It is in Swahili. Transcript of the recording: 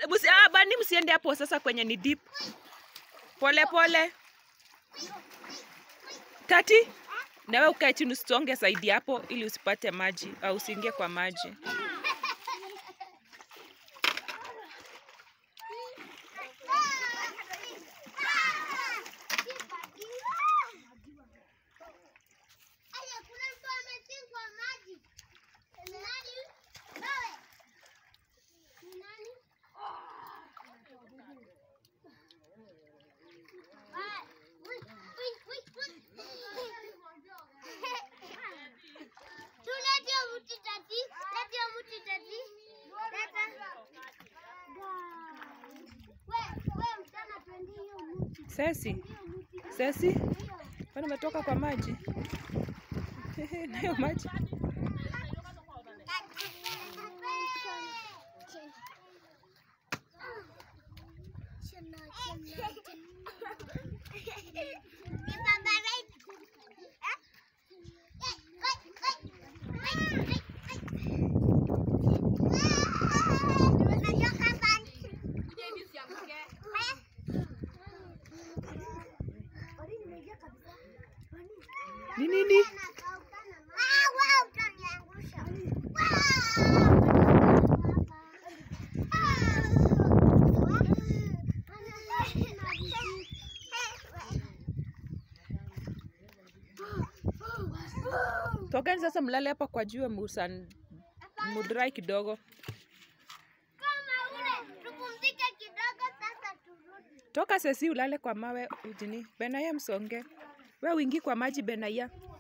musi, ah, bani msiende hapo sasa kwenye ni deep. Pole pole. Tati, nawe ukae chini usonge zaidi hapo ili usipate maji au usiingie kwa maji. Aya, kuna mtu amezikwa maji. Ni nani? Wewe. Ni nani? Ah, ui, ui, ui, ui. Tuletea mti tati. Letea mti tati. Leta. We- we msichana, twende hiyo mti. Sesi, Hiyo mti. Sesi, Hiyo. kwani umetoka kwa maji? Nayo maji. Ni nini? Ah, wewe utaniangusha. Tokeni sasa mlale hapa kwa jua musan mudrai kidogo. Kama ule, tupumzike kidogo sasa turudi. Toka Sesi ulale kwa mawe ujini. Benaya msonge. We uingi kwa maji Benaya.